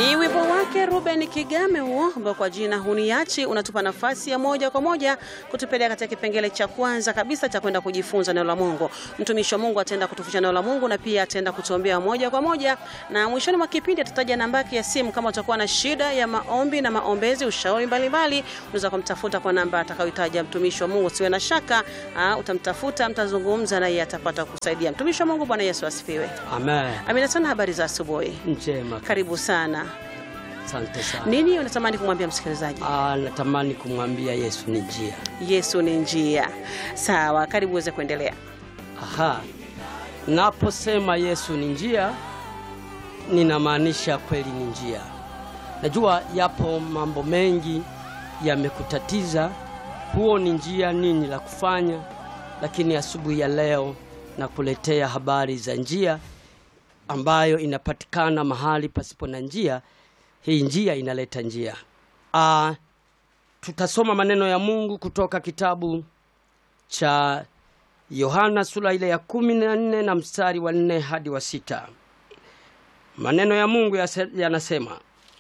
Ni wimbo wake Ruben Kigame huo ambao kwa jina huniachi unatupa nafasi ya moja kwa moja kutupeleka katika kipengele cha kwanza kabisa cha kwenda kujifunza neno la Mungu. Mtumishi wa Mungu ataenda kutufundisha neno la Mungu na pia ataenda kutuombea moja kwa moja, na mwishoni mwa kipindi atataja namba yake ya simu. Kama utakuwa na shida ya maombi na maombezi, ushauri mbalimbali, unaweza kumtafuta kwa namba atakayotaja mtumishi wa Mungu. Usiwe na shaka, aa, utamtafuta, mtazungumza na yeye atapata kusaidia. Mtumishi wa Mungu, Bwana Yesu asifiwe. Amen. Amina sana. Habari za asubuhi, Njema. karibu sana. Asante sana. Nini unatamani kumwambia msikilizaji? Ah, natamani kumwambia Yesu ni njia. Yesu ni njia. Sawa, karibu uweze kuendelea. Aha. Naposema Yesu ni njia, ninamaanisha kweli ni njia. Najua yapo mambo mengi yamekutatiza, huo ni njia nini la kufanya, lakini asubuhi ya leo nakuletea habari za njia ambayo inapatikana mahali pasipo na njia. Hii njia inaleta njia. Ah, tutasoma maneno ya Mungu kutoka kitabu cha Yohana sura ile ya kumi na nne na mstari wa nne hadi wa sita. Maneno ya Mungu yase- yanasema,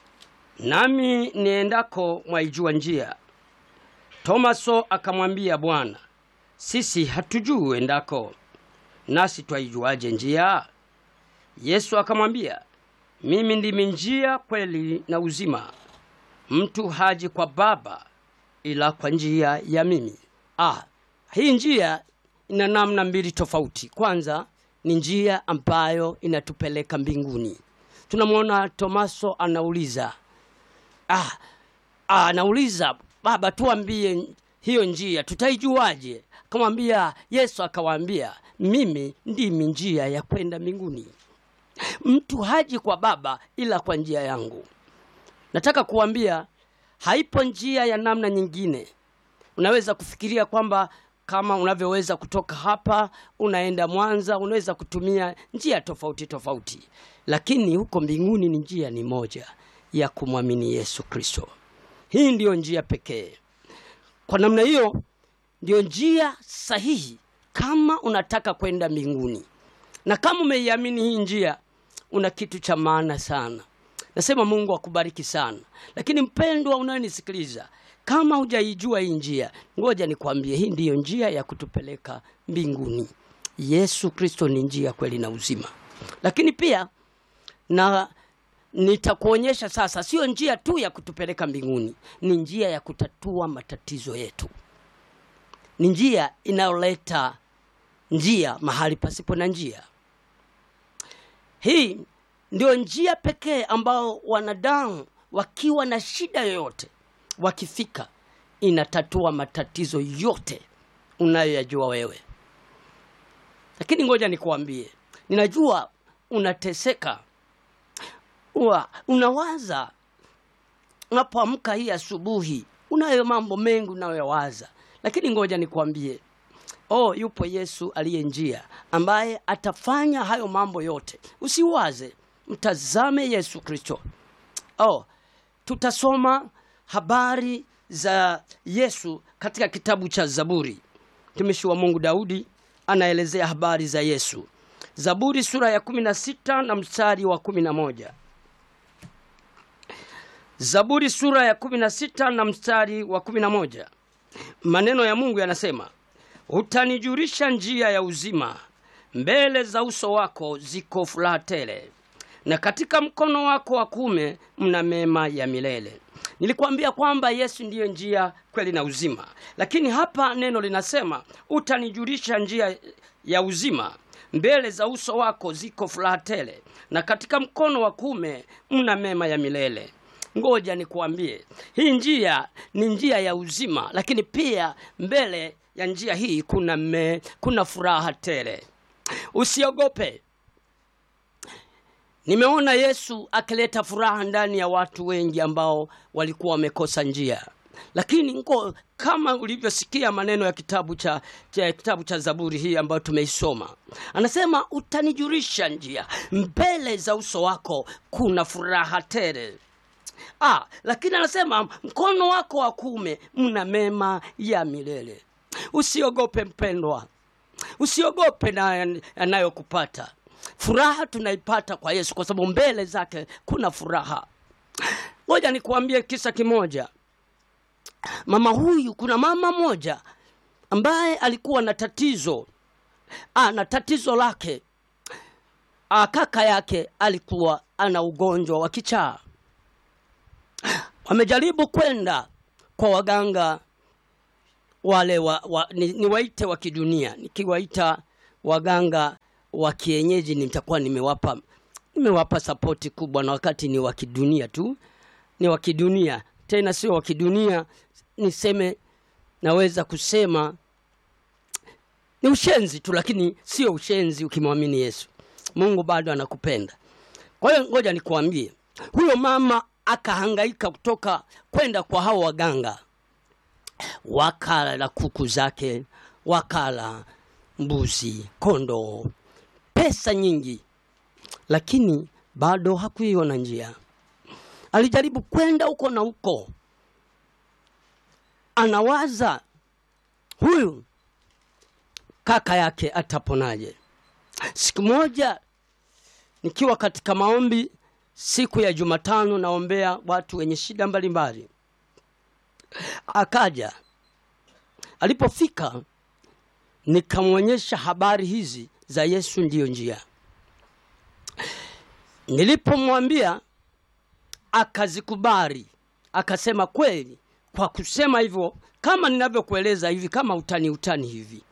nami niendako mwaijua njia. Tomaso akamwambia Bwana, sisi hatujui uendako, nasi twaijuaje njia? Yesu akamwambia, mimi ndimi njia, kweli na uzima. Mtu haji kwa Baba ila kwa njia ya mimi. Ah, hii njia ina namna mbili tofauti. Kwanza ni njia ambayo inatupeleka mbinguni. Tunamwona Tomaso anauliza ah, ah, anauliza Baba, tuambie hiyo njia tutaijuaje? Akamwambia Yesu, akawaambia mimi ndimi njia ya kwenda mbinguni. Mtu haji kwa Baba ila kwa njia yangu. Nataka kuambia haipo njia ya namna nyingine. Unaweza kufikiria kwamba kama unavyoweza kutoka hapa unaenda Mwanza, unaweza kutumia njia tofauti tofauti, lakini huko mbinguni ni njia ni moja ya kumwamini Yesu Kristo. Hii ndiyo njia pekee. Kwa namna hiyo ndiyo njia sahihi kama unataka kwenda mbinguni, na kama umeiamini hii njia, una kitu cha maana sana. Nasema Mungu akubariki sana. Lakini mpendwa unayenisikiliza, kama hujaijua hii njia, ngoja nikwambie, hii ndiyo njia ya kutupeleka mbinguni. Yesu Kristo ni njia, kweli na uzima. Lakini pia na nitakuonyesha sasa, sio njia tu ya kutupeleka mbinguni, ni njia ya kutatua matatizo yetu, ni njia inayoleta njia mahali pasipo na njia. Hii ndio njia pekee ambao wanadamu wakiwa na shida yoyote wakifika, inatatua matatizo yote unayoyajua wewe. Lakini ngoja nikuambie, ninajua unateseka, Uwa, unawaza unapoamka hii asubuhi, unayo mambo mengi unayoyawaza, lakini ngoja nikuambie Oh, yupo Yesu aliye njia ambaye atafanya hayo mambo yote. Usiwaze, mtazame Yesu Kristo. Oh, tutasoma habari za Yesu katika kitabu cha Zaburi. Mtumishi wa Mungu Daudi anaelezea habari za Yesu. Zaburi sura ya kumi na sita na mstari wa kumi na moja. Zaburi sura ya kumi na sita na mstari wa kumi na moja. Maneno ya Mungu yanasema Utanijulisha njia ya uzima, mbele za uso wako ziko furaha tele, na katika mkono wako wa kuume mna mema ya milele. Nilikwambia kwamba Yesu ndiyo njia, kweli na uzima, lakini hapa neno linasema utanijulisha njia ya uzima, mbele za uso wako ziko furaha tele, na katika mkono wa kuume mna mema ya milele. Ngoja nikuambie, hii njia ni njia ya uzima, lakini pia mbele ya njia hii kuna me, kuna furaha tele. Usiogope. Nimeona Yesu akileta furaha ndani ya watu wengi ambao walikuwa wamekosa njia, lakini ngo, kama ulivyosikia maneno ya kitabu cha, cha kitabu cha Zaburi hii ambayo tumeisoma, anasema utanijulisha njia, mbele za uso wako kuna furaha tele. Ah, lakini anasema mkono wako wa kuume mna mema ya milele. Usiogope mpendwa, usiogope na yanayokupata. Furaha tunaipata kwa Yesu, kwa sababu mbele zake kuna furaha. Ngoja nikuambie kisa kimoja. Mama huyu, kuna mama moja ambaye alikuwa na tatizo ah, na tatizo lake ah, kaka yake alikuwa ana ugonjwa wa kichaa. Wamejaribu kwenda kwa waganga wale wa, wa, ni, niwaite wa kidunia. Nikiwaita waganga wa kienyeji nitakuwa nimewapa nimewapa sapoti kubwa, na wakati ni wa kidunia tu, ni wa kidunia tena, sio wa kidunia niseme, naweza kusema ni ushenzi tu, lakini sio ushenzi ukimwamini Yesu. Mungu bado anakupenda. Kwa hiyo ngoja nikuambie, huyo mama akahangaika kutoka kwenda kwa hao waganga, wakala na kuku zake, wakala mbuzi, kondoo, pesa nyingi, lakini bado hakuiona njia. Alijaribu kwenda huko na huko, anawaza huyu kaka yake ataponaje? Siku moja nikiwa katika maombi, siku ya Jumatano, naombea watu wenye shida mbalimbali, akaja. Alipofika nikamwonyesha habari hizi za Yesu ndiyo njia. Nilipomwambia akazikubali, akasema kweli, kwa kusema hivyo kama ninavyokueleza hivi, kama utani utani hivi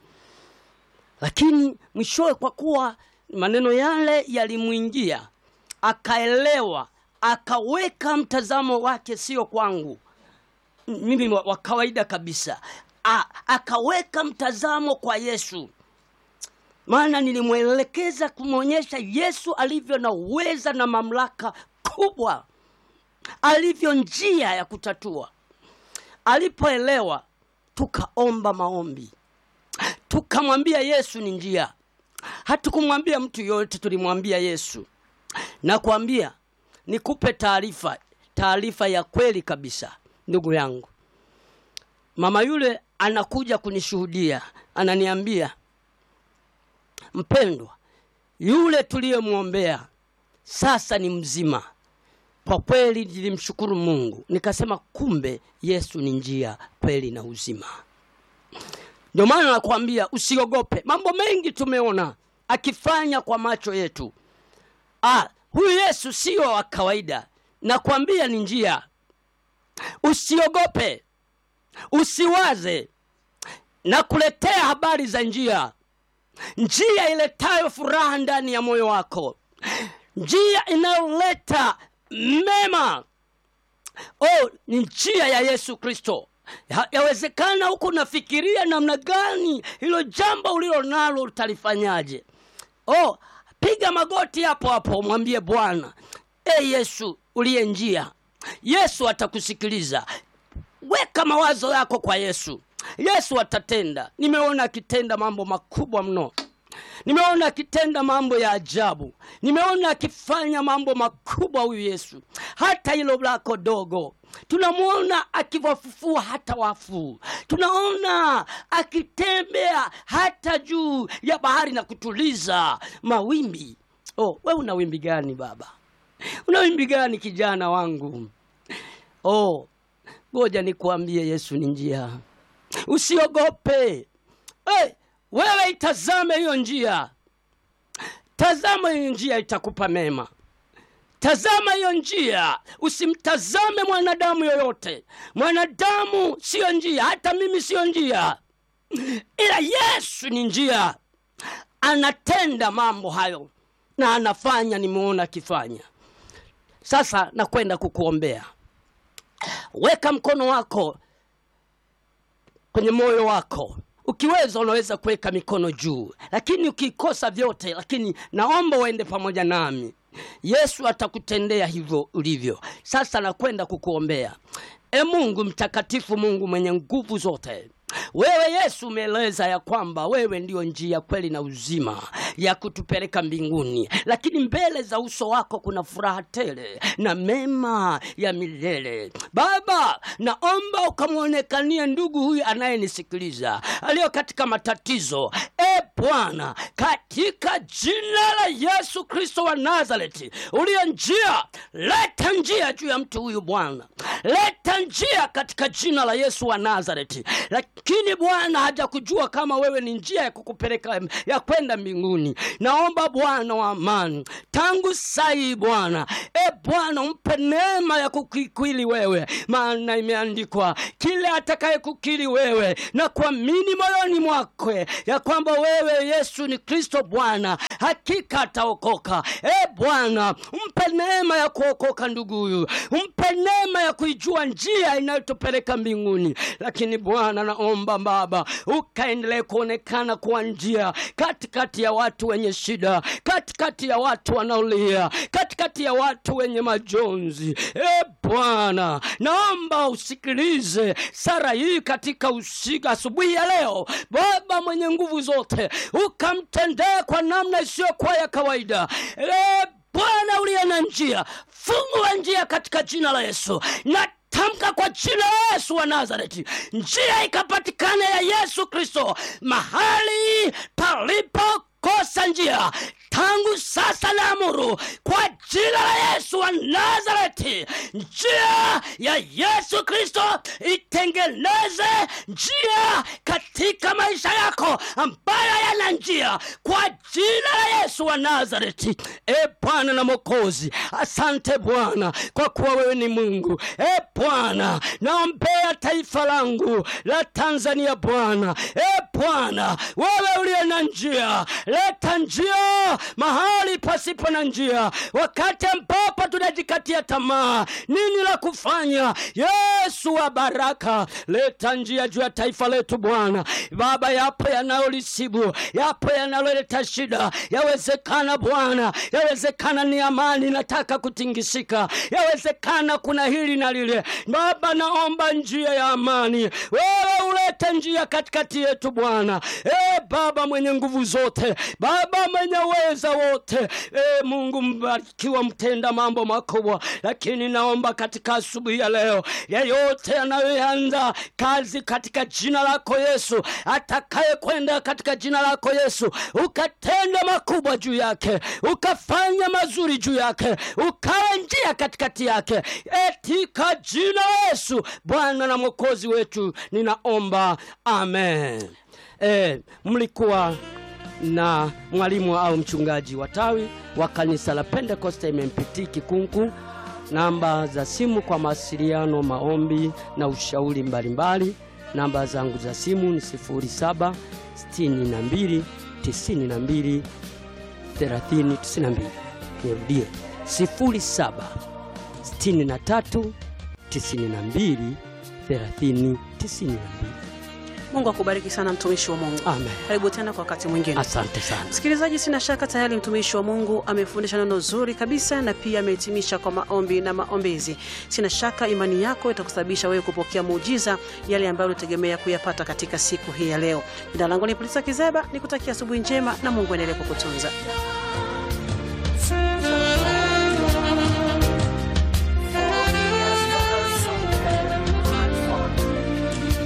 lakini mwishowe kwa kuwa maneno yale yalimwingia, akaelewa, akaweka mtazamo wake sio kwangu mimi wa kawaida kabisa, A, akaweka mtazamo kwa Yesu, maana nilimwelekeza kumwonyesha Yesu alivyo na uweza na mamlaka kubwa, alivyo njia ya kutatua. Alipoelewa, tukaomba maombi tukamwambia Yesu ni njia. Hatukumwambia mtu yoyote, tulimwambia Yesu. Nakwambia nikupe taarifa, taarifa ya kweli kabisa, ndugu yangu. Mama yule anakuja kunishuhudia, ananiambia, mpendwa, yule tuliyemwombea sasa ni mzima. Kwa kweli nilimshukuru Mungu, nikasema kumbe Yesu ni njia, kweli na uzima. Ndio maana nakwambia usiogope. Mambo mengi tumeona akifanya kwa macho yetu. Ah, huyu Yesu sio wa kawaida, nakwambia ni njia. Usiogope, usiwaze, nakuletea habari za njia, njia iletayo furaha ndani ya moyo wako, njia inayoleta mema. Oh, ni njia ya Yesu Kristo. Ya- Yawezekana huku nafikiria namna gani hilo jambo ulilo nalo utalifanyaje? Oh, piga magoti hapo hapo, mwambie Bwana, e Yesu uliye njia. Yesu atakusikiliza. Weka mawazo yako kwa Yesu. Yesu atatenda. Nimeona akitenda mambo makubwa mno. Nimeona akitenda mambo ya ajabu. Nimeona akifanya mambo makubwa huyu Yesu, hata hilo lako dogo tunamwona akiwafufua hata wafu, tunaona akitembea hata juu ya bahari na kutuliza mawimbi. Oh, we una wimbi gani baba? Una wimbi gani kijana wangu? Oh, ngoja nikuambie, Yesu ni njia. Usiogope. Hey, wewe itazame hiyo njia, tazama hiyo njia, itakupa mema. Tazama hiyo njia, usimtazame mwanadamu yoyote. Mwanadamu siyo njia, hata mimi siyo njia, ila Yesu ni njia. Anatenda mambo hayo na anafanya, nimeona akifanya. Sasa nakwenda kukuombea. Weka mkono wako kwenye moyo wako. Ukiweza unaweza kuweka mikono juu, lakini ukikosa vyote, lakini naomba uende pamoja nami. Yesu atakutendea hivyo ulivyo. Sasa nakwenda kukuombea. E Mungu mtakatifu, Mungu mwenye nguvu zote, wewe Yesu umeeleza ya kwamba wewe ndio njia, kweli na uzima ya kutupeleka mbinguni, lakini mbele za uso wako kuna furaha tele na mema ya milele. Baba, naomba ukamwonekanie ndugu huyu anayenisikiliza aliyo katika matatizo. E Bwana, katika jina la Yesu Kristo wa Nazareti uliye njia, leta njia juu ya mtu huyu Bwana, leta njia katika jina la Yesu wa Nazareti. Lakini Bwana hajakujua kama wewe ni njia ya kukupeleka ya kwenda mbinguni. Naomba Bwana wa amani, tangu sai Bwana, e Bwana, umpe neema ya kukikili wewe, maana imeandikwa, kile atakaye kukiri wewe na kuamini moyoni mwake ya kwamba wewe Yesu ni Kristo Bwana, hakika ataokoka. E Bwana, umpe neema ya kuokoka ndugu huyu, umpe neema ya kuijua njia inayotupeleka mbinguni. Lakini Bwana, naomba Baba ukaendelee kuonekana kuwa njia katikati ya watu wenye shida, katikati ya watu wanaolia, katikati ya watu wenye majonzi. E Bwana, naomba usikilize sara hii katika usiku asubuhi ya leo. Baba mwenye nguvu zote, ukamtendee kwa namna isiyokuwa ya kawaida. E Bwana uliye na njia, fungua njia katika jina la Yesu na tamka kwa jina la Yesu wa Nazareti, njia ikapatikane ya Yesu Kristo mahali palipokosa njia tangu sasa na amuru kwa jina la Yesu wa Nazareti, njia ya Yesu Kristo itengeneze njia katika maisha yako ambayo yana njia kwa jina la Yesu wa Nazareti. E Bwana na Mwokozi, asante Bwana kwa kuwa wewe ni Mungu. E Bwana, naombea taifa langu la Tanzania Bwana. E Bwana, wewe uliye na njia, leta njia mahali pasipo na njia, wakati ambapo tunajikatia tamaa, nini la kufanya? Yesu wa baraka, leta njia juu ya taifa letu Bwana. Baba, yapo yanayolisibu, yapo yanayoleta shida. Yawezekana Bwana, yawezekana ni amani nataka kutingisika, yawezekana kuna hili na lile. Baba, naomba njia ya amani, wewe ulete njia katikati yetu Bwana. E Baba mwenye nguvu zote, Baba mwenye uweza wote, e Mungu mbarikiwa, mtenda mambo makubwa. Lakini naomba katika asubuhi ya leo, yeyote anayoanza kazi katika jina lako Yesu, atakaye kwenda katika jina lako Yesu, ukatenda makubwa juu yake, ukafanya mazuri juu yake, ukawe njia katikati yake, etika jina la Yesu, Bwana na Mwokozi wetu, ninaomba amen. E, mlikuwa na mwalimu au mchungaji wa tawi wa kanisa la Pentekoste MMPT Kikunku. Namba za simu kwa mawasiliano, maombi na ushauri mbalimbali, namba zangu za simu ni 07 62 92 30 92. Nirudie 07 63 92 30 92. Mungu akubariki sana mtumishi wa Mungu. Amen. Karibu tena kwa wakati mwingine. Asante sana. Msikilizaji, sina shaka tayari mtumishi wa Mungu amefundisha neno zuri kabisa na pia amehitimisha kwa maombi na maombezi. Sina shaka imani yako itakusababisha wewe kupokea muujiza yale ambayo unategemea kuyapata katika siku hii ya leo. Jina langu ni Polisa Kizeba, nikutakia asubuhi njema na Mungu endelee kukutunza.